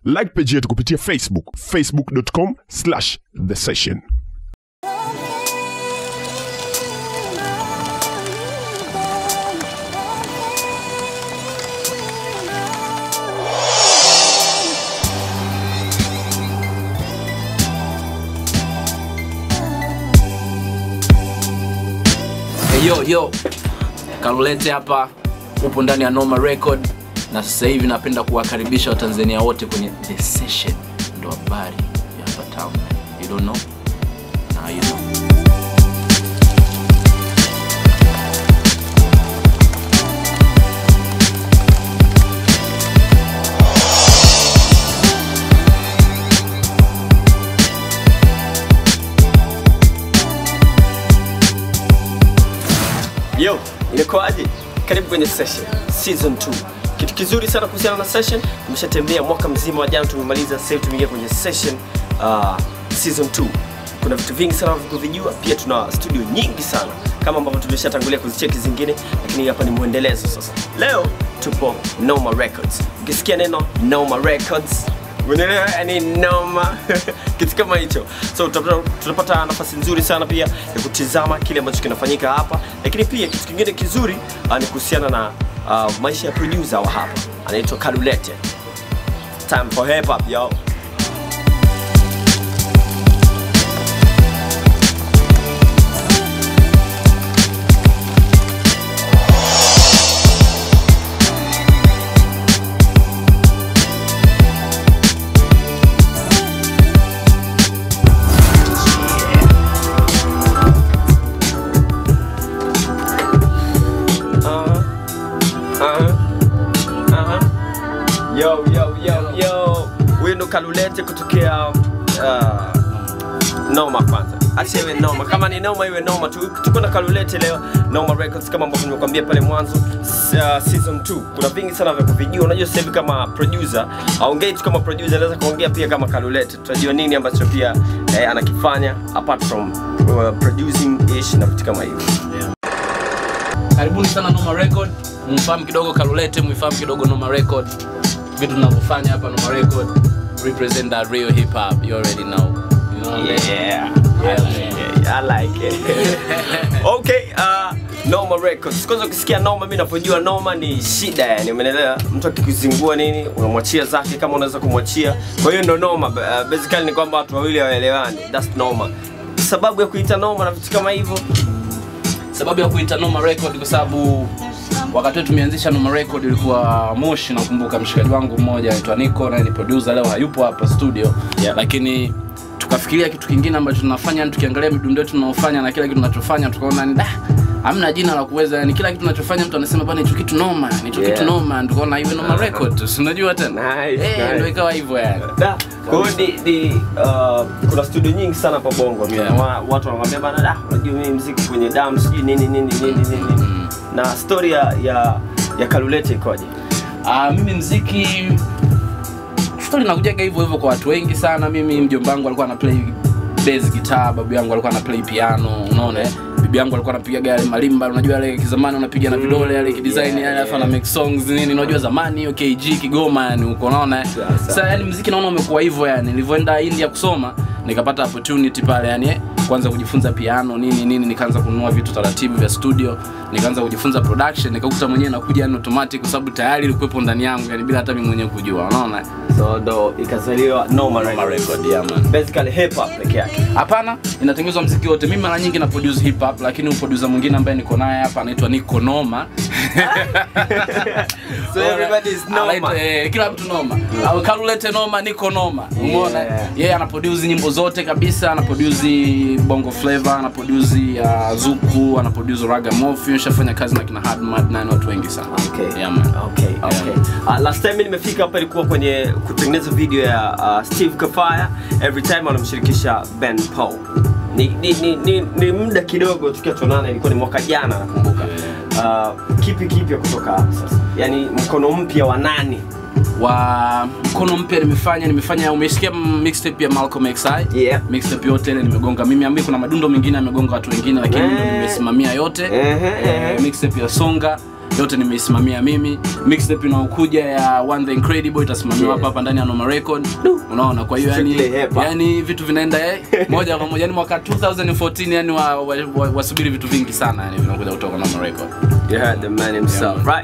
like page yetu kupitia facebook facebook.com slash the session Hey, yo yo Kalulete hapa upo ndani ya Noma Record na sasa hivi napenda kuwakaribisha Watanzania wote kwenye The Session, ndo habari ya hapa town. You don't know? Now you know. Yo, inakuaje? Karibu kwenye session season 2. Kitu kizuri sana kuhusiana na session, tumeshatembea mwaka mzima wa jana tumemaliza, sasa hivi tumeingia kwenye session uh, season 2. Kuna vitu vingi sana vya kuvijua, pia tuna studio nyingi sana kama ambavyo tumeshatangulia kuzicheki zingine, lakini hapa ni mwendelezo sasa. Leo tupo Noma Records. Ukisikia neno Noma Records unaelewa yani noma kitu kama hicho so tutapata, tutapata nafasi nzuri sana pia ya kutizama kile ambacho kinafanyika hapa lakini pia kitu kingine kizuri uh, ni kuhusiana na uh, maisha ya producer wa hapa anaitwa Kalulete time for hip hop yo uh-huh. Uh-huh. Uh-huh. Yo, yo, yo, yo. Huyu ndo Kalulete kutokea uh, Noma kwanza. Acha iwe Noma. Kama ni Noma iwe Noma tu. Tuko na Kalulete leo Noma Records kama ambavyo nimekuambia pale mwanzo s- uh, season 2. Kuna vingi sana vya kuvijua. Unajua sasa hivi kama producer, aongei tu kama producer, anaweza kuongea pia kama Kalulete. Tutajua nini ambacho pia eh, anakifanya apart from uh, producing ish na vitu kama hivyo. Karibuni sana Noma Record. Mfahamu kidogo Kalulete, mfahamu kidogo Noma Record. Vitu tunavyofanya hapa Noma Record represent that real hip hop. You already know. You know what I'm saying? Yeah. Yeah, man. Yeah, I like it. okay, uh, Noma Records. Kwanza ukisikia Noma, mimi napojua Noma ni shida yani, umeelewa? Mtu akikuzingua nini, unamwachia zake kama unaweza kumwachia. Kwa hiyo ndo Noma. Uh, basically ni kwamba watu wawili hawaelewani. That's Noma. Sababu ya kuita Noma na vitu kama hivyo. sababu ya kuita Noma Record kwa sababu wakati wetu tumeanzisha Noma Record ilikuwa Moshi, nakumbuka mshikaji wangu mmoja anaitwa Nico na ni producer leo hayupo hapa studio Yeah. lakini tukafikiria kitu kingine ambacho tunafanya, yani tukiangalia midundo yetu tunaofanya na kila kitu tunachofanya tukaona ni da hamna jina la kuweza yani kila kitu tunachofanya mtu anasema bana hicho kitu noma hicho Yeah. kitu noma tukaona iwe Noma Record si unajua tena Nice, eh nice. ndio ikawa hivyo yani Da. Kwa hiyo ni, ni uh, kuna studio nyingi sana hapa Bongo. Yeah. Wa- Watu wanakuambia bana, da, unajua mimi muziki kwenye damu sijui nini nini nini nini. Na story ya ya, ya Kalulete ikoje? Ah, mimi mziki stori nakujaga hivyo hivyo kwa watu wengi sana mimi mjomba wangu alikuwa ana play bass guitar babu yangu alikuwa ana play piano unaona eh? bibi yangu alikuwa anapiga yale malimba unajua yale kizamani unapiga na vidole yale kidesign yale alafu ana make songs nini unajua zamani hiyo KG Kigoma yani uko unaona eh? Sawa, sawa. sasa yani mziki naona umekuwa hivyo yani nilivyoenda India kusoma nikapata opportunity pale yani eh, kwanza kujifunza piano nini nini nikaanza kununua vitu taratibu vya studio nikaanza kujifunza production nikakuta mwenyewe nakuja yani automatic kwa sababu tayari ilikuwepo ndani yangu yani bila hata mimi mwenyewe kujua unaona So ndo ikazaliwa Noma Noma Records. Record, yeah, man. Basically hip hop peke yake. hapana inatengenezwa mziki wote mimi mara nyingi na produce hip hop lakini uproducer mwingine ambaye niko naye hapa anaitwa Nico Noma So everybody is Noma. Anaitwa, eh, kila mtu noma au kalulete noma niko noma umeona Yeah. yeye ana produce nyimbo zote kabisa ana produce bongo flavor ana produce uh, zuku ana produce ragamuffin shafanya kazi na kina Hardmad na ni watu wengi sana Okay. yeah, man. Okay, okay. Uh, last time nimefika hapa ilikuwa kwenye kutengeneza video ya uh, Steve Kafaya every time anamshirikisha Ben Paul. Ni, ni, ni, ni, ni muda kidogo tukiwa tuonana, ilikuwa ni mwaka jana nakumbuka. Uh, kipi kipya kutoka hapa sasa? Yaani mkono mpya wa nani? wa mkono mpya nimefanya nimefanya umesikia mixtape ya Malcolm XI Yeah. mixtape yote ile nimegonga mimi ambaye kuna madundo mengine amegonga watu wengine lakini ndo Eh. nimesimamia yote Ehe, ehe. eh, mixtape ya Songa yote nimeisimamia mimi mixtape inaokuja ya One the Incredible itasimamiwa Yes. hapa hapa ndani ya Noma Record unaona kwa hiyo yani, Strictly hip hop. yani vitu vinaenda eh, moja kwa moja yani mwaka 2014 yani wa, wa, wa, wasubiri vitu vingi sana yani vinakuja kutoka Noma Record You heard the man himself, man. right?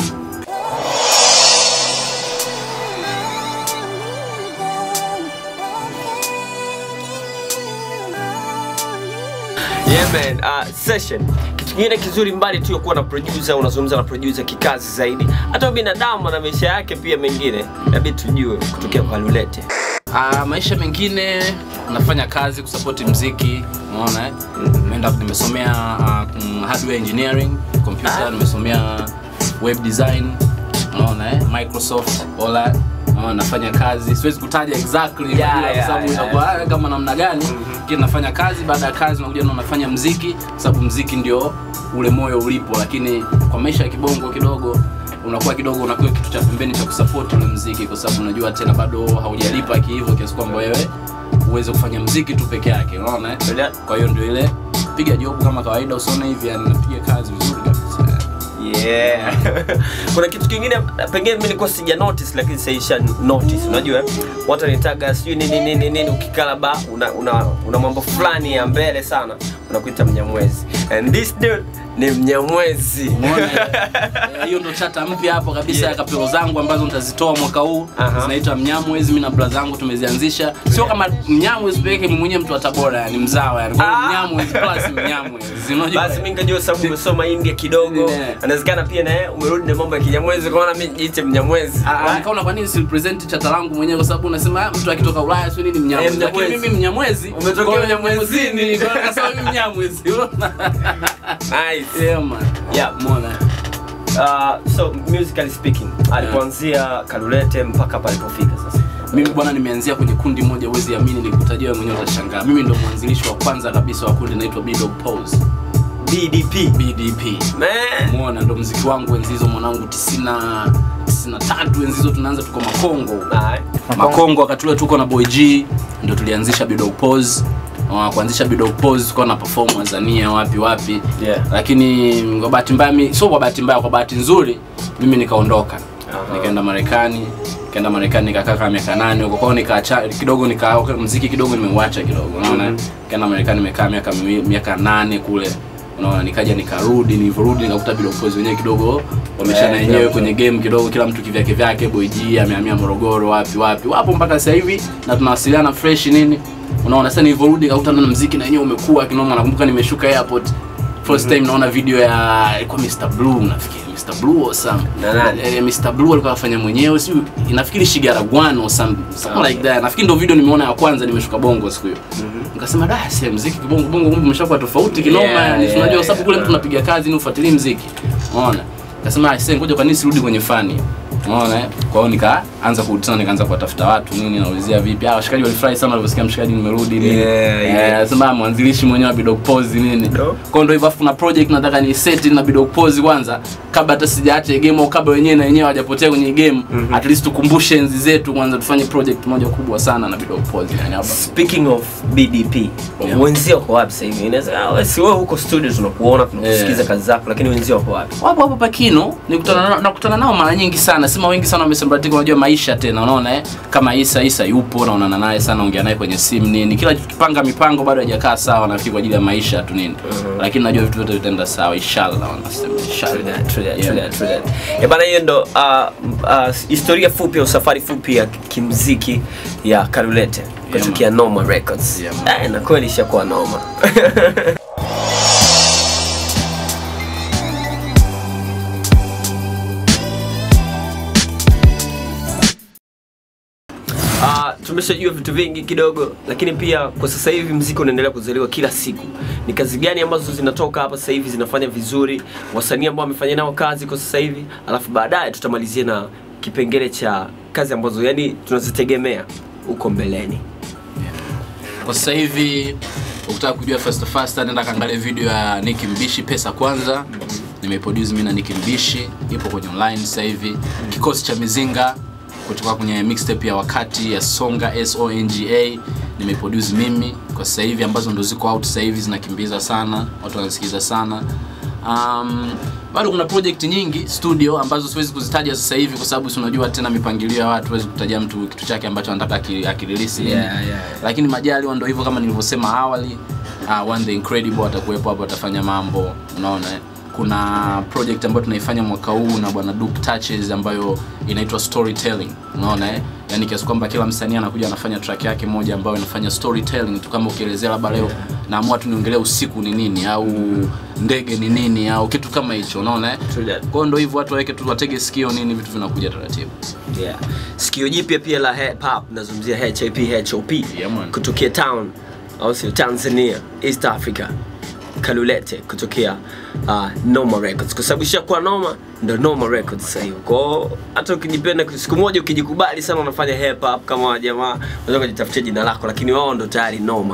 Yeah man, uh, session. Kitu kingine kizuri mbali tu ya kuwa na producer, unazungumza na producer kikazi zaidi. Hata binadamu na maisha yake pia mengine, inabidi tujue kutokea kwa Lulete. Uh, maisha mengine nafanya kazi kusapoti mziki unaona eh? Nimeenda nimesomea uh, mm, hardware engineering computer nimesomea web design unaona eh? Microsoft all that unaona nafanya kazi siwezi kutaja exactly Yeah, majina kwa yeah, sababu yeah, itakuwa ah, kama namna gani lakini nafanya kazi baada ya kazi nakuja na nafanya mziki kwa sababu mziki ndio ule moyo ulipo lakini kwa maisha ya kibongo kidogo unakuwa kidogo unakuwa kitu cha pembeni cha kusupport ule mziki kwa sababu unajua tena bado haujalipa kihivyo kiasi kwamba wewe uweze kufanya mziki tu peke yake unaona eh? Yeah. kwa hiyo ndio ile piga job kama kawaida usione hivi yani napiga kazi vizuri kabisa Yeah. Kuna kitu kingine pengine mimi nilikuwa sija notice lakini sasa isha notice. Unajua watu wanitaga sijui nini nini nini ukikala ba una, una, una mambo fulani ya mbele sana unakuita mnyamwezi. And this dude ni mnyamwezi. Umeona, eh, hiyo ndo chata mpya hapo kabisa Yeah. ya kapelo zangu ambazo nitazitoa mwaka huu Aha. zinaitwa mnyamwezi mi na bra zangu tumezianzisha sio kama mnyamwezi peke mimi mwenyewe mtu wa tabora yani mzawa yani Kwa hiyo Ah. mnyamwezi plus mnyamwezi unajua Basi mimi nikajua sababu umesoma India kidogo. Yeah. Anawezekana pia na yeye umerudi na mambo ya kinyamwezi kwa maana mimi nijiite mnyamwezi. Ah, ah, nikaona kwa nini si present chata langu mwenyewe kwa sababu unasema ah, mtu akitoka Ulaya sio nini Eh, mnyamwezi lakini mnyamwezi. mimi mnyamwezi Umetokea kwa hiyo Mnyamwezini. Mnyamwezini, kwa hiyo nikasema mimi mnyamwezi unaona Nice. yeah man Yeah. umeona Uh, so musically speaking, alipoanzia Kalulete mpaka palipofika sasa. mimi bwana nimeanzia kwenye kundi moja huwezi amini nikutajia wewe mwenyewe utashangaa mimi ndo mwanzilishi wa kwanza kabisa wa kundi naitwa Bdog Pose BDP. BDP Man. muona ndo mziki wangu enzi hizo mwanangu 90 93 enzi hizo tunaanza tuko Makongo Aye. Makongo wakati ule tuko na Boy G ndio tulianzisha Bdog Pose Uh, kuanzisha Bdog Pose tulikuwa na perform Tanzania wapi wapi Yeah. lakini kwa bahati mbaya mi sio kwa bahati mbaya kwa bahati nzuri mimi nikaondoka Aha. nikaenda Marekani nikaenda Marekani nikakaa kama miaka nane huko kwao nikaacha kidogo nika mziki kidogo nimeuacha kidogo unaona Mhm. nikaenda Marekani nimekaa miaka miwi- miaka nane kule unaona nikaja nikarudi nilivyorudi nikakuta Bdog Pose wenyewe kidogo wameshana Eh, wenyewe yeah, kwenye game kidogo kila mtu kivyake vyake Boy G amehamia Morogoro wapi wapi wapo mpaka sasa hivi na tunawasiliana fresh nini unaona sasa nilivyorudi nikakutana na mziki na wenyewe umekuwa kinoma nakumbuka nimeshuka airport first time naona video ya ilikuwa Mr Blue nafikiri Mr Blue or some Na nani? eh, Mr Blue alikuwa afanya mwenyewe sio nafikiri Shigaragwan or some something like that nafikiri ndio video nimeona ya kwanza nimeshuka bongo siku hiyo nikasema da sasa mziki kibongo bongo kumbe umeshakuwa tofauti kinoma Yeah, yani yeah, tunajua sababu kule yeah. mtu unapiga kazi ni ufuatilie mziki unaona nikasema sasa ngoja kwa nini sirudi kwenye fani unaona eh? kwa hiyo nikaanza kurudi tena nikaanza kuwatafuta watu nini naulizia vipi ah washikaji walifurahi sana waliposikia mshikaji nimerudi nini Yeah, yeah. eh sema mwanzilishi mwenyewe wa Bidog Pose nini Ndo. kwa hiyo ndio hivyo afu kuna project nataka ni set na Bidog Pose kwanza kabla hata sijaacha game au kabla wenyewe na wenyewe hawajapotea kwenye game at least tukumbushe enzi zetu kwanza tufanye project moja kubwa sana na Bidog Pose yani hapa Speaking of BDP, Yeah. wenzio wako wapi sasa hivi? Inaweza ah, wewe si wewe huko studio tunakuona tunakusikiza Yeah. kazi zako lakini wenzio wako wapi? wapo hapo Pakino nikutana na- nakutana nao mara nyingi sana sema wengi sana wamesambaratika unajua maisha tena unaona eh kama Isa Isa yupo naonana naye sana ongea naye kwenye simu nini kila tukipanga mipango bado hajakaa sawa nafikiri kwa ajili ya maisha tu nini lakini najua vitu vyote vitaenda sawa inshallah wanasema True inshallah that, true that, Yeah. true that, true that. Eh, bana hiyo ndo uh, uh, historia fupi au safari fupi ya kimziki ya Kalulete kutokea Noma Records. Yeah, man. Eh, na kweli ishakuwa noma. Uh, tumeshajua vitu vingi kidogo lakini pia kwa sasa hivi mziki unaendelea kuzaliwa kila siku ni kazi gani ambazo zinatoka hapa sasa hivi zinafanya vizuri wasanii ambao wamefanya nao kazi kwa sasa hivi alafu baadaye tutamalizia na kipengele cha kazi ambazo yani tunazitegemea huko mbeleni kwa sasa hivi ukitaka kujua fast fast nenda kaangalia video ya Nicki Mbishi pesa kwanza nimeproduce mimi na Nicki Mbishi ipo kwenye online sasa hivi kikosi cha mizinga kutoka kwenye mixtape ya wakati ya Songa S O N G A nimeproduce mimi kwa sasa hivi ambazo ndo ziko out sasa hivi zinakimbiza sana watu wanasikiza sana um, bado kuna project nyingi studio ambazo siwezi kuzitaja sasa hivi kwa sababu si unajua tena mipangilio ya watu huwezi kutaja mtu kitu chake ambacho anataka aki- akirelease lini. Yeah, yeah. lakini majaliwa ndo hivyo kama nilivyosema awali uh, one the incredible atakuwepo hapo atafanya mambo unaona eh? kuna project ambayo tunaifanya mwaka huu na bwana Duke Touches ambayo inaitwa storytelling unaona eh? yani kiasi kwamba kila msanii anakuja anafanya track yake moja ambayo inafanya storytelling tu kama ukielezea labda leo naamua tu niongelee usiku ni nini au ndege ni nini au kitu kama hicho unaona eh? True that. kwa hiyo ndo hivyo watu waweke tu watege sikio nini vitu vinakuja taratibu yeah. sikio jipya pia la hip hop nazungumzia hip hop Yeah, man. kutokea town au sio tanzania east africa kalulete kutokea uh, noma records kwa sababu ishakuwa noma ndo noma records sasa hivi kwao hata ukijipenda siku moja ukijikubali sana unafanya hip hop kama wajamaa unaweza kujitafutia jina lako lakini wao ndo tayari noma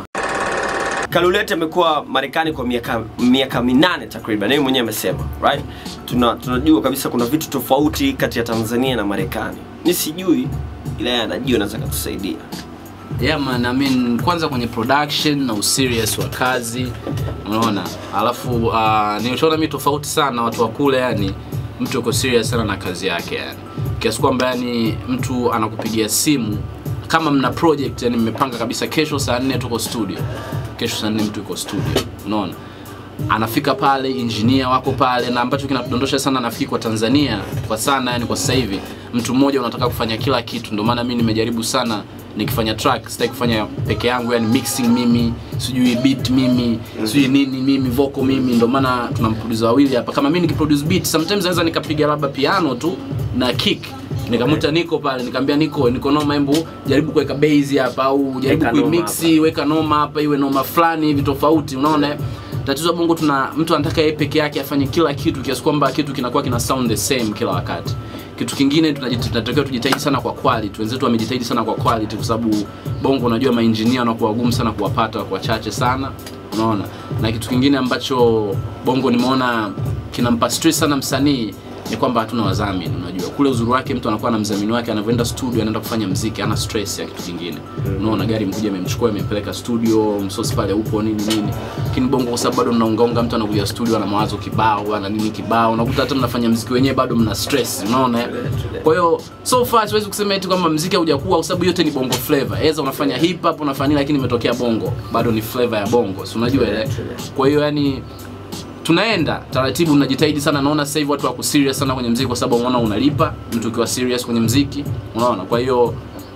Kalulete amekuwa Marekani kwa miaka miaka minane takriban, yeye mwenyewe amesema right. Tuna, tunajua kabisa kuna vitu tofauti kati ya Tanzania na Marekani. Ni sijui ila yeye anajua, anaweza kutusaidia. yeah man, I mean, kwanza kwenye production na userious wa kazi unaona alafu uh, nilichoona mi tofauti sana na watu wa kule yani mtu yuko serious sana na kazi yake yani kiasi kwamba yani mtu anakupigia simu kama mna project yani mmepanga kabisa kesho saa nne tuko studio kesho saa nne mtu yuko studio unaona anafika pale engineer wako pale na ambacho kinatudondosha sana nafikiri kwa Tanzania kwa sana yani kwa sasa hivi mtu mmoja unataka kufanya kila kitu ndio maana mimi nimejaribu sana nikifanya track sitaki kufanya peke yangu yani mixing mimi sijui beat mimi sijui nini mimi vocal mimi ndio maana tuna mproducer wawili hapa kama mimi nikiproduce beat sometimes naweza nikapiga labda piano tu na kick nikamuta niko pale nikamwambia niko niko noma hebu jaribu kuweka bass hapa au jaribu Weka noma kuimix weka noma hapa iwe noma fulani hivi tofauti unaona eh? tatizo la bongo tuna mtu anataka yeye peke yake afanye kila kitu kiasi kwamba kitu kinakuwa kina sound the same kila wakati kitu kingine tunajit- tunatakiwa tujitahidi sana kwa quality wenzetu wamejitahidi sana kwa quality kwa sababu bongo unajua mainjinia wanakuwa wagumu sana kuwapata kwa wachache sana unaona na kitu kingine ambacho bongo nimeona kinampa stress sana msanii ni kwamba hatuna wadhamini unajua kule uzuri wake mtu anakuwa na mdhamini wake anavyoenda studio anaenda kufanya mziki ana stress ya kitu kingine unaona gari mkuja imemchukua imempeleka studio msosi pale upo nini nini lakini bongo kwa sababu bado mnaungaunga mtu anakuja studio ana mawazo kibao ana nini kibao unakuta hata mnafanya mziki wenyewe bado mna stress unaona eh? kwa hiyo so far siwezi kusema eti kwamba mziki haujakuwa kwa sababu yote ni bongo flavor eza unafanya hip hop unafanya nini lakini imetokea bongo bado ni flavor ya bongo si unajua ile kwa hiyo yani tunaenda taratibu tunajitahidi sana naona sasa hivi watu wako serious sana kwenye mziki kwa sababu unaona unalipa mtu ukiwa serious kwenye mziki unaona kwa hiyo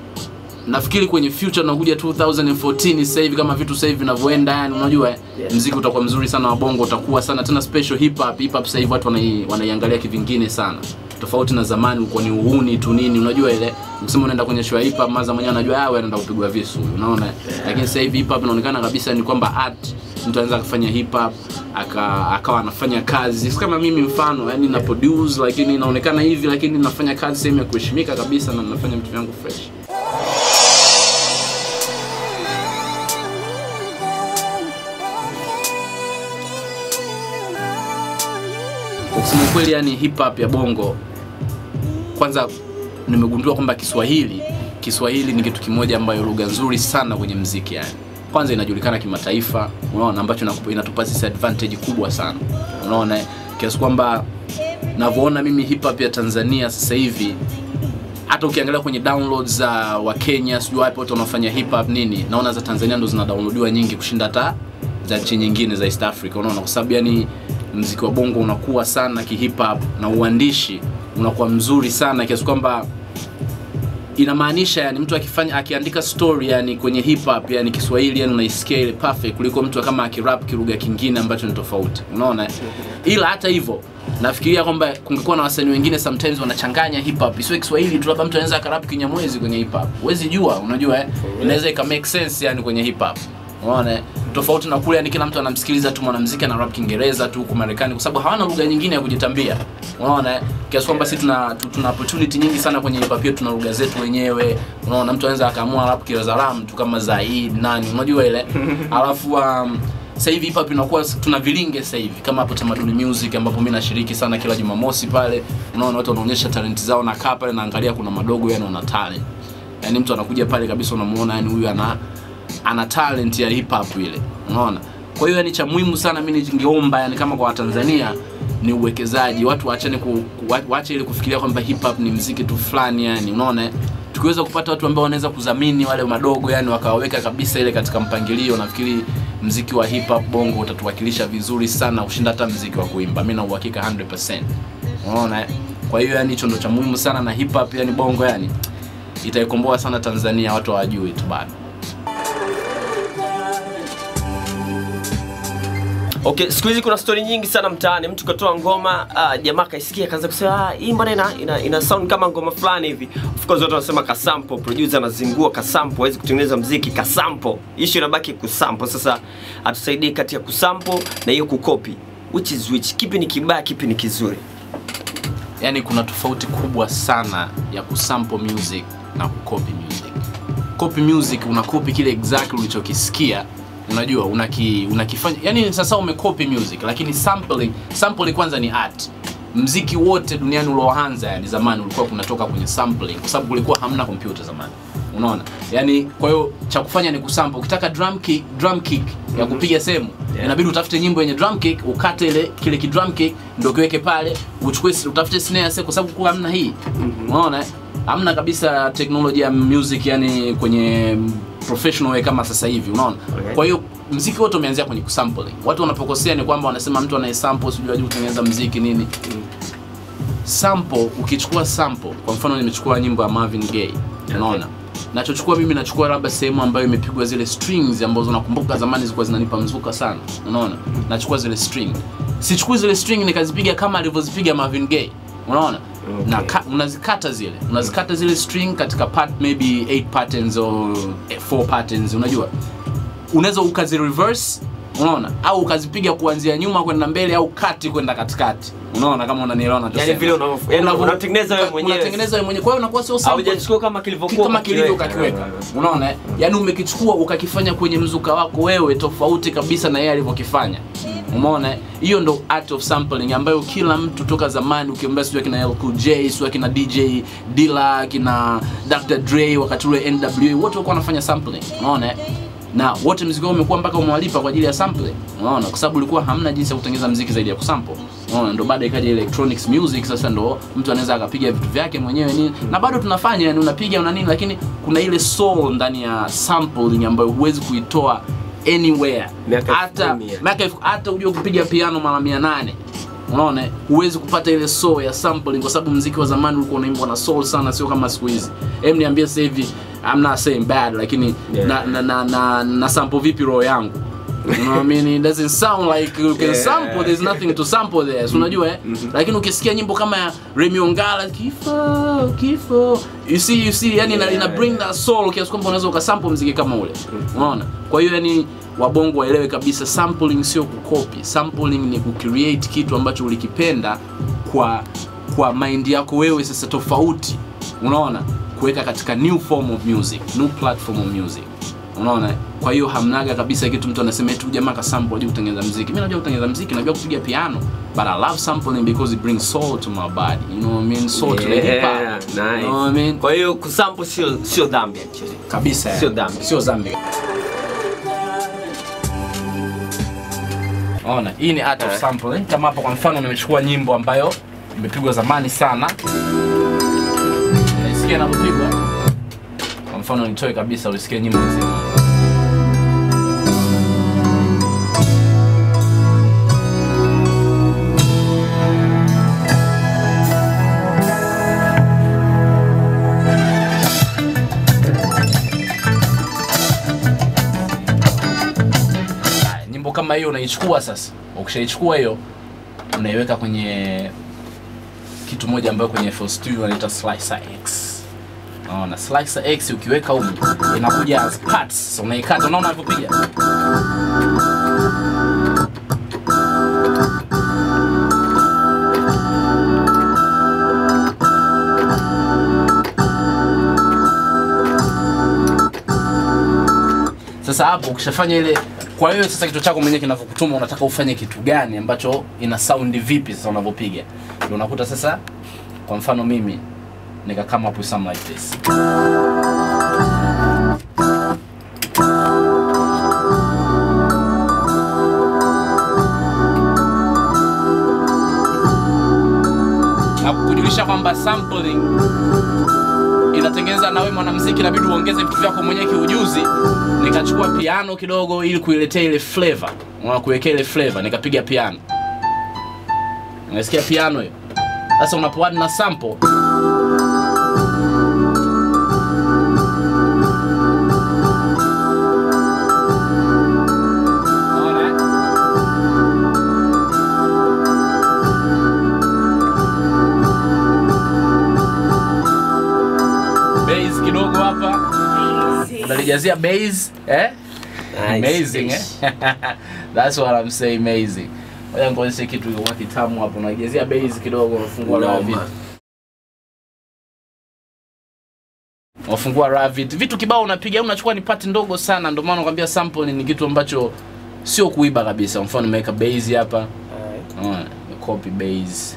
nafikiri kwenye future unakuja 2014 sasa hivi kama vitu sasa hivi vinavyoenda yani unajua yeah. mziki utakuwa mzuri sana wa bongo utakuwa sana tena special hip hop hip hop sasa hivi watu wanai, wanaiangalia kivingine sana tofauti na zamani ulikuwa ni uhuni tu nini unajua ile ukisema unaenda kwenye show ya hip hop maza mwenyewe anajua ah wewe anaenda kupigwa visu unaona lakini sasa hivi hip hop inaonekana kabisa ni kwamba art mtu anaweza kufanya hip hop aka akawa anafanya kazi si kama mimi mfano yani na produce lakini inaonekana hivi lakini nafanya kazi sehemu ya kuheshimika kabisa na nafanya vitu vyangu fresh Kwa kusema ukweli yani hip hop ya bongo kwanza nimegundua kwamba kiswahili kiswahili ni kitu kimoja ambayo lugha nzuri sana kwenye mziki yani kwanza inajulikana kimataifa unaona ambacho inakupa- inatupa sisi advantage kubwa sana unaona eh? kiasi kwamba navyoona mimi hip hop ya tanzania sasa hivi hata ukiangalia kwenye downloads za wa Kenya sijui wapi watu wanaofanya hip hop nini naona za Tanzania ndo zina downloadiwa nyingi kushinda hata za nchi nyingine za East Africa unaona kwa sababu yani mziki wa bongo unakuwa sana ki hip hop na uandishi unakuwa mzuri sana kiasi kwamba inamaanisha yani mtu akifanya akiandika story yani kwenye hip hop yani Kiswahili yani unaisikia ile perfect kuliko mtu kama akirap kilugha kingine ambacho ni tofauti unaona eh? ila hata hivyo nafikiria kwamba kungekuwa na wasanii wengine sometimes wanachanganya hip hop isiwe Kiswahili tu labda mtu anaweza akarap Kinyamwezi kwenye hip hop huwezi jua unajua eh inaweza ika make sense yani kwenye hip hop unaona eh? tofauti na kule yani kila mtu anamsikiliza tu mwanamuziki ana rap Kiingereza tu huku Marekani kwa sababu hawana lugha nyingine ya kujitambia unaona eh? kiasi kwamba sisi tuna tu- tuna opportunity nyingi sana kwenye hip hop yetu tuna lugha zetu wenyewe unaona mtu anaweza akaamua rap Kizaram tu kama Zaid nani unajua ile alafu um, sasa hivi hip hop inakuwa tuna vilinge sasa hivi kama hapo Tamaduni Music ambapo mimi nashiriki sana kila Jumamosi pale unaona watu wanaonyesha talent zao na kaa pale naangalia kuna madogo yani wana talent yani mtu anakuja pale kabisa unamuona yani huyu ana ana talent ya hip hop ile unaona kwa hiyo yani cha muhimu sana mimi ningeomba yani kama kwa watanzania ni uwekezaji watu waachane ku, ku, wa- waache ile kufikiria kwamba hip hop ni mziki tu fulani yani unaona eh? tukiweza kupata watu ambao wanaweza kudhamini wale madogo yani wakawaweka kabisa ile katika mpangilio nafikiri mziki wa hip hop bongo utatuwakilisha vizuri sana kushinda hata mziki wa kuimba mimi na uhakika 100% unaona eh? kwa hiyo yani hicho ndo cha muhimu sana na hip hop yani bongo yani itaikomboa sana Tanzania watu hawajui tu bado Okay, siku hizi kuna story nyingi sana mtaani. Mtu katoa ngoma, uh, jamaa kaisikia kaanza kusema ah, hii mbona ina, ina, ina sound kama ngoma fulani hivi. Of course watu wanasema kasampo, producer anazingua kasampo, hawezi kutengeneza mziki kasampo. Issue inabaki kusampo. Sasa atusaidie kati ya kusampo na hiyo kukopi. Which is which? Kipi ni kibaya, kipi ni kizuri? yani kuna tofauti kubwa sana ya kusample music na kucopy music copy music unakopi kile exactly ulichokisikia unajua unaki, unakifanya yani sasa umekopi music lakini sampling sampling kwanza ni art mziki wote duniani ulioanza yani zamani ulikuwa kunatoka kwenye sampling kwa sababu kulikuwa hamna kompyuta zamani unaona yani kwa hiyo cha kufanya ni kusample ukitaka drum kick, drum kick ya kupiga sehemu Yeah. inabidi utafute nyimbo yenye drum kick ukate ile kile ki drum kick ndio kiweke pale uchukue utafute snare sasa kwa sababu kwa hamna hii unaona eh? hamna kabisa teknolojia ya music yani kwenye professional way kama sasa hivi unaona Okay. kwa hiyo mziki wote umeanzia kwenye kusampling watu wanapokosea ni kwamba wanasema mtu anayesample sijui ajui kutengeneza mziki nini sample ukichukua sample kwa mfano nimechukua nyimbo ya Marvin Gaye unaona nachochukua mimi nachukua labda sehemu ambayo imepigwa zile strings ambazo nakumbuka zamani zilikuwa zinanipa mzuka sana unaona nachukua zile string sichukui zile string nikazipiga kama alivyozipiga Marvin Gaye unaona Okay. na ka, unazikata zile unazikata zile string katika part maybe 8 patterns or 4 patterns unajua unaweza ukazi reverse unaona au ukazipiga kuanzia nyuma kwenda mbele au kati kwenda katikati unaona kama unanielewa nachosema. Yani vile unavyo- yani Unavyo- unatengeneza wewe mwenyewe. unatengeneza wewe mwenyewe kwa hiyo unakuwa sio sample Haujachukua kama kilivyokuwa kama kilivyo ukakiweka. ukakiweka unaona eh? yaani umekichukua ukakifanya kwenye mzuka wako wewe tofauti kabisa na yeye alivyokifanya umeona eh? hiyo ndo art of sampling ambayo kila mtu toka zamani ukiambia sijui akina LQ J sijui akina DJ Dilla akina Dr Dre wakati ule NWA wote walikuwa wanafanya sampling unaona eh? na wote mziki wao umekuwa mpaka umewalipa kwa ajili ya sampling unaona kwa sababu ulikuwa hamna jinsi ya kutengeneza mziki zaidi ya kusample unaona ndo baada ikaja electronics music sasa ndo mtu anaweza akapiga vitu vyake mwenyewe nini na bado tunafanya yani unapiga una nini lakini kuna ile soul ndani ya sampling ambayo huwezi kuitoa anywhere Miaka elfu hata kumi ya. miaka elfu- hata ujue kupiga piano mara mia nane unaona huwezi kupata ile soul ya sampling kwa sababu mziki wa zamani ulikuwa unaimbwa na soul sana sio kama siku hizi em niambie sasa hivi I'm not saying bad lakini Yeah. na, na, na, na, na sample vipi roho yangu you know what I mean it doesn't sound like you can Yeah. sample there's nothing to sample there so unajua eh lakini ukisikia nyimbo kama ya Remy Ongala kifo kifo you see you see yani ina, ina bring that soul kiasi kwamba unaweza ukasample mziki kama ule unaona kwa hiyo yani wabongo waelewe kabisa sampling sio kukopi sampling ni kucreate kitu ambacho ulikipenda kwa kwa mind yako wewe sasa tofauti unaona kuweka katika new form of music new platform of music unaona kwa hiyo hamnaga kabisa kitu mtu anasema eti huyu jamaa kasample ajui kutengeneza mziki mimi najua kutengeneza mziki najua kupiga piano but i love sampling because it brings soul to my body you know what i mean soul to the hip Yeah, hop nice. you know what i mean Kwa hiyo kusample sio sio dhambi actually. kabisa Sio dhambi. sio dhambi ona hii ni art of Eh. sampling kama hapo kwa mfano nimechukua nyimbo ambayo imepigwa zamani sana naisikia inavyopigwa kwa mfano nitoe kabisa ulisikia nyimbo nzima Haya, nyimbo kama hiyo unaichukua sasa ukishaichukua hiyo unaiweka kwenye kitu moja ambayo kwenye FL Studio wanaita Slicer X unaona Slicer X ukiweka huko inakuja as parts so unaikata unaona unavyopiga sasa hapo ukishafanya ile kwa hiyo sasa kichwa chako mwenyewe kinavyokutuma unataka ufanye kitu gani ambacho ina sound vipi sasa unavyopiga ndio unakuta sasa kwa mfano mimi nika come up with something like this kunifundisha kwamba sampling inatengeneza nawe mwanamuziki inabidi uongeze vitu vyako mwenyewe kiujuzi nikachukua piano kidogo ili kuiletea ile flavor unaona kuwekea ile flavor nikapiga piano unasikia piano hiyo sasa unapoadd na sample Unaona, eh? bass kidogo hapa unalijazia bass eh amazing eh that's what i'm saying amazing ngoja ngoonyeshe kitu kilikuwa kitamu hapo unaijazia bass kidogo unafungua raha vitu unafungua raha vitu vitu kibao unapiga unachukua ni part ndogo sana ndio maana nakwambia sample ni kitu ambacho sio kuiba kabisa mfano nimeweka bass hapa Alright. Unaona, copy bass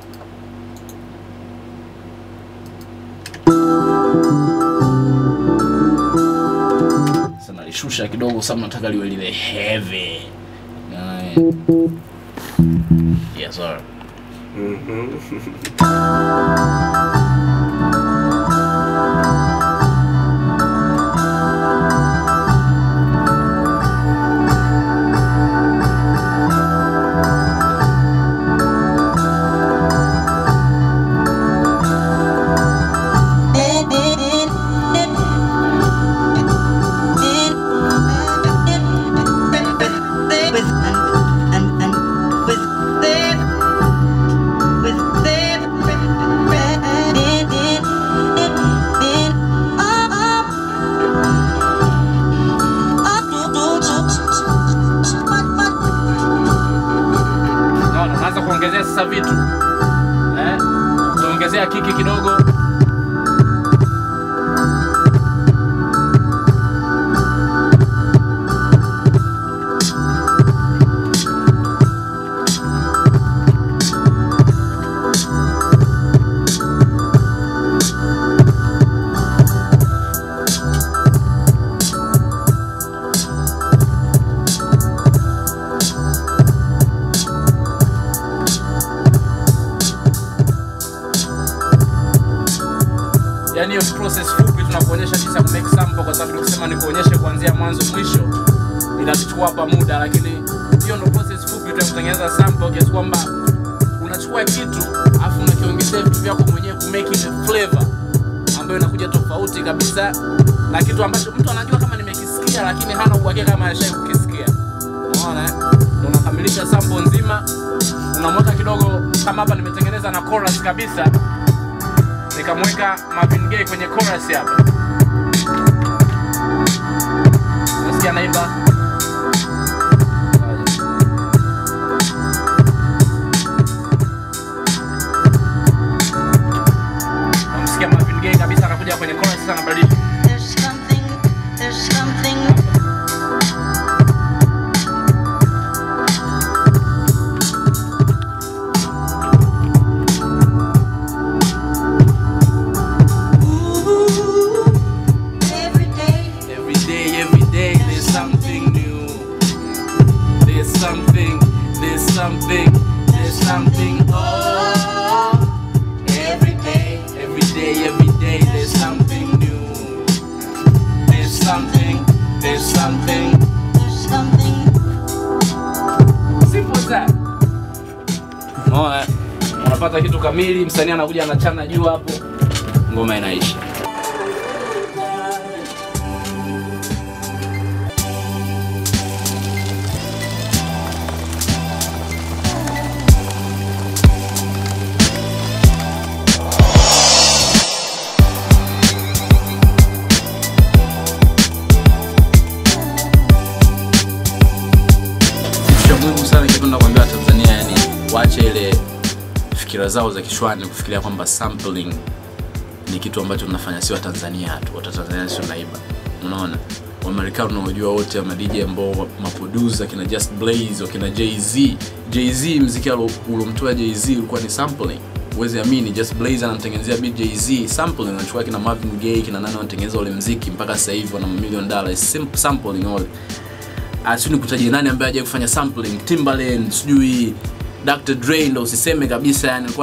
sasa nalishusha kidogo sababu nataka liwe lile heavy Unaona, eh? yes sir Unaona, unaanza kuongezea sasa vitu eh? Tuongezea kiki kidogo yani hiyo ni process fupi tunakuonyesha jinsi ya kumake sample kwa sababu tukisema nikuonyeshe kuanzia mwanzo mwisho itachukua hapa muda lakini hiyo ndo process fupi tu ya kutengeneza sample kiasi kwamba unachukua kitu afu unakiongezea vitu vyako mwenyewe kumake ile flavor ambayo inakuja tofauti kabisa na kitu ambacho mtu anajua kama nimekisikia lakini hana uhakika kama ashai kukisikia unaona eh? Ndo unakamilisha sample nzima unamweka kidogo kama hapa nimetengeneza na chorus kabisa nikamweka Marvin Gaye kwenye chorus hapa. Nasikia naimba. Namsikia Marvin Gaye kabisa anakuja kwenye chorus sasa anabadilisha. There's something, there's something. Ooh, every day. Every day, every day, there's something new. There's something, there's something, there's something. Oh, every day, every day, every day, there's something new. There's something, there's something. There's something. Simple as that. Unaona, unapata kitu kamili, msanii anakuja anachana juu hapo, ngoma inaisha. kitu cha muhimu sana ningependa kuambia Tanzania, yani waache ile fikira zao za kichwani kufikiria kwamba sampling ni kitu ambacho tunafanya si Watanzania tu, Watatanzania sio naiba. Unaona, Wamarekani unaojua wote wa madj ambao maproducer kina Just Blaze wakina Jay-Z. Jay-Z mziki alo- ulomtoa Jay-Z ulikuwa ni sampling. Uwezi amini, Just Blaze anamtengenezea beat Jay-Z sampling, anachukua kina Marvin Gaye kina nani wanatengeneza ule mziki mpaka sasa hivi wana million dollars Sim- sampling all asini kutaja nani ambaye hajawahi kufanya sampling Timbaland sijui Dr Dre ndo usiseme kabisa yani alikuwa na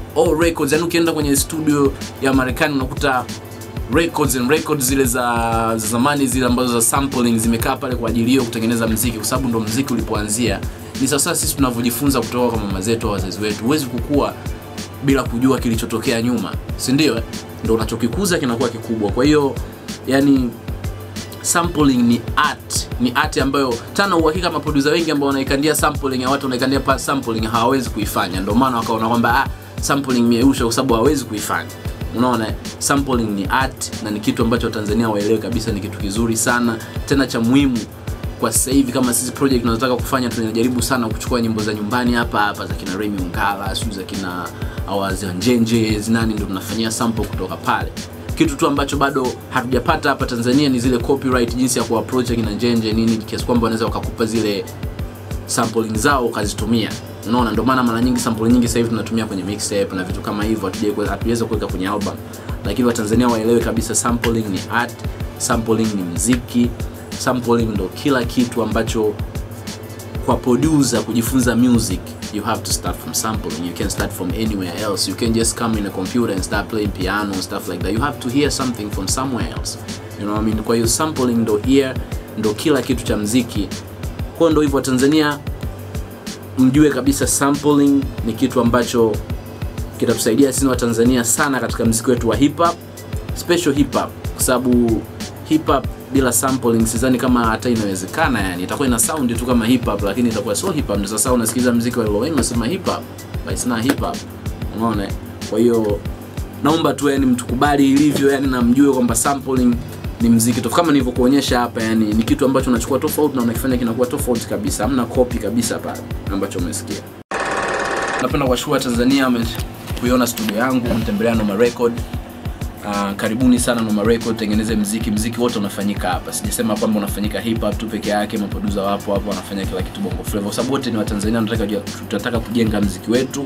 all records yani ukienda kwenye studio ya marekani unakuta records and records zile za za zamani zile ambazo za sampling zimekaa pale kwa ajili hiyo kutengeneza mziki kwa sababu ndo mziki ulipoanzia ni sasa sisi tunavyojifunza kutoka kwa mama zetu au wazazi wetu huwezi kukua bila kujua kilichotokea nyuma si ndio eh? ndo unachokikuza kinakuwa kikubwa kwa hiyo yani sampling ni art ni art ambayo tana uhakika maproducer wengi ambao wanaikandia sampling ya watu wanaikandia pa sampling hawawezi kuifanya ndio maana wakaona kwamba ah, sampling mieusha kwa sababu hawawezi kuifanya unaona eh? sampling ni art na ni kitu ambacho watanzania waelewe kabisa ni kitu kizuri sana tena cha muhimu kwa sasa hivi kama sisi project tunataka kufanya tunajaribu sana kuchukua nyimbo za nyumbani hapa hapa za kina Remy Ungala sio za kina awazi njenje nani ndio tunafanyia sample kutoka pale kitu tu ambacho bado hatujapata hapa Tanzania ni zile copyright jinsi ya kuapproach kina njenje nini kiasi kwamba wanaweza wakakupa zile sampling zao ukazitumia unaona ndio maana mara nyingi sample nyingi sasa hivi tunatumia kwenye mixtape na vitu kama hivyo hatujai kuweza- hatuweza kuweka kwenye album lakini watanzania waelewe kabisa sampling ni art sampling ni mziki sampling ndo kila kitu ambacho kwa producer kujifunza music you have to start from sampling you can start from anywhere else you can just come in a computer and start playing piano and stuff like that you have to hear something from somewhere else you know what I mean kwa hiyo sampling ndo ear ndo kila kitu cha mziki kwa ndo hivyo tanzania mjue kabisa sampling ni kitu ambacho kitatusaidia sisi wa Tanzania sana katika mziki wetu wa hip hop special hip hop kwa sababu hip hop bila sampling sidhani kama hata inawezekana yani itakuwa ina sound tu kama hip hop lakini itakuwa sio hip hop ndio sasa unasikiza mziki wa Lil Wayne unasema hip hop but it's not hip hop unaona kwa hiyo naomba tu yani mtukubali ilivyo yani na mjue kwamba sampling ni mziki tofauti kama nilivyokuonyesha hapa yani ni kitu ambacho unachukua tofauti na unakifanya kinakuwa tofauti kabisa hamna copy kabisa pale ambacho umesikia napenda kuwashukuru Tanzania wame- kuiona studio yangu mtembelea Noma Record Uh, karibuni sana Noma Record tengeneze mziki mziki wote unafanyika hapa sijasema kwamba unafanyika hip hop tu peke yake maproducer wapo hapo wanafanya kila kitu bongo flava kwa sababu wote ni watanzania tunataka kujua- tunataka kujenga mziki wetu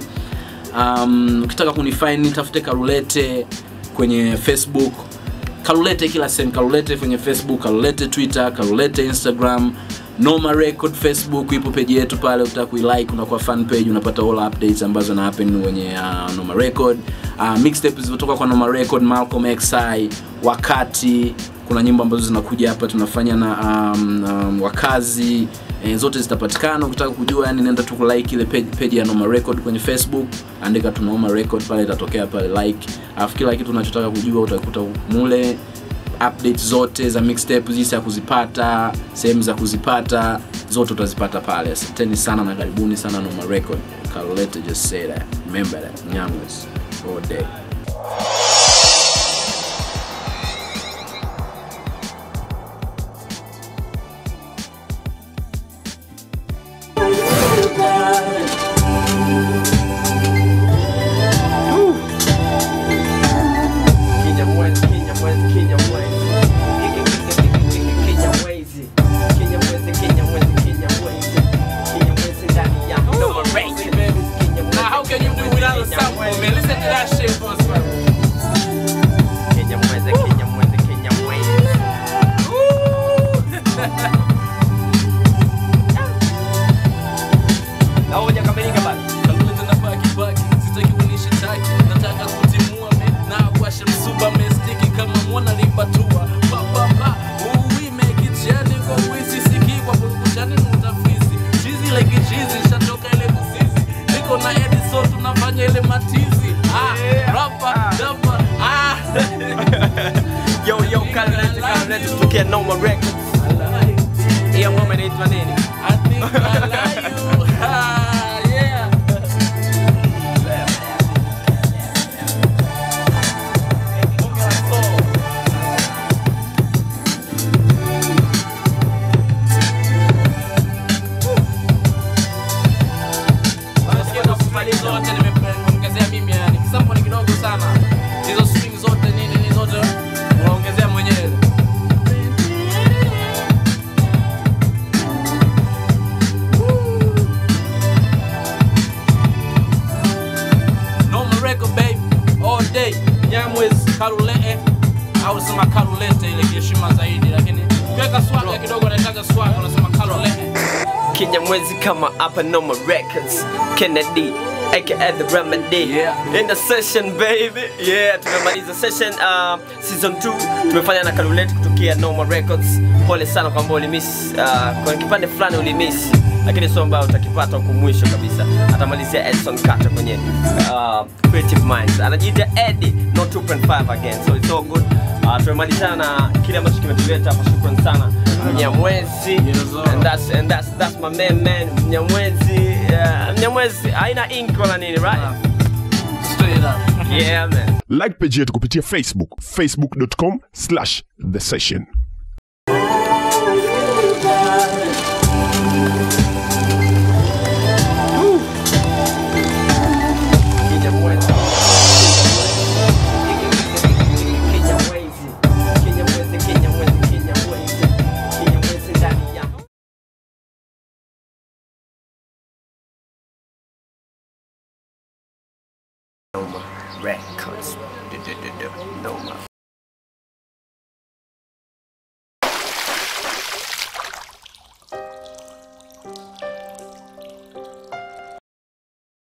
um, ukitaka kunifind tafute karulete kwenye facebook karulete kila sehemu karulete kwenye facebook karulete twitter karulete instagram noma record facebook ipo peji yetu pale ukitaka kuilike unakuwa fan page unapata all updates ambazo na happen kwenye uh, noma record uh, mixtape zilizotoka kwa noma record malcolm xi wakati kuna nyimbo ambazo zinakuja hapa tunafanya na um, um, wakazi e, zote zitapatikana ukitaka kujua yani nenda tu kulike ile page, page ya noma record kwenye facebook andika tu noma record pale itatokea pale like alafu kila kitu unachotaka kujua utakuta mule update zote za mixtape jinsi ya kuzipata sehemu za kuzipata zote utazipata pale asanteni sana na karibuni sana noma record Carolette just say that remember that nyamwes all day Kenya Mwezi, Kenya Mwezi, Kenya Mwezi. Kenya Mwezi. Kenya Mwezi, Kenya Mwezi, Kenya Mwezi. Kenya Mwezi ndani ya Noma Records. Kenya Mwezi, Now, how can you do without a sample, man? Listen to that shit first, man. Kenya Mwezi, Kenya Mwezi, Kenya Mwezi. Na hoja kamilika basi. Kalkuleta na baki baki, sitaki unishitaki, nataka kutimua me na kuwasha msuba me stiki kama mwana lipatua pa pa pa uwi make it yani kwa wisi siki kwa purukushani mutafizi chizi like chizi shatoka ile kuzizi niko na Edison tunafanya ile matizi ah rapa rapa ah Yo, yo, Kalulete, Kalulete, kutokea Noma Records. Hiyo ngoma inaitwa nini? I think I like you ah yeah zote nimeongezea mimi yani kisampo ni kidogo sana hizo swing zote nini nini zote unaongezea mwenyewe Normal record babe all day Nyamwezi Karulete au sema Karulete ile heshima zaidi lakini ukiweka swaga kidogo naitaga swaga unasema Karulete Kenya Mwezi kama hapa Noma Records. Kennedy aka the remedy Yeah. in the session baby yeah tumemaliza session uh, season 2 tumefanya na Kalulet kutokea Normal Records pole sana kwamba ulimiss uh, kwa kipande fulani ulimiss lakini sio ambayo utakipata huku mwisho kabisa atamalizia Edson Carter kwenye uh, Creative Minds anajiita Eddie no 2.5 again so it's all good uh, tumemalizana na kile ambacho kimetuleta hapa shukran sana Mnyamwezi Yes, sir. and that's and that's that's my man man Mnyamwezi uh, Mnyamwezi haina ink wala nini right Straight up. yeah man like page yetu kupitia facebook facebook.com slash the session Kinyamwezi. Kinyamwezi. Kinyamwezi, Kinyamwezi, Kinyamwezi. Kinyamwezi ndani ya Noma Records. Noma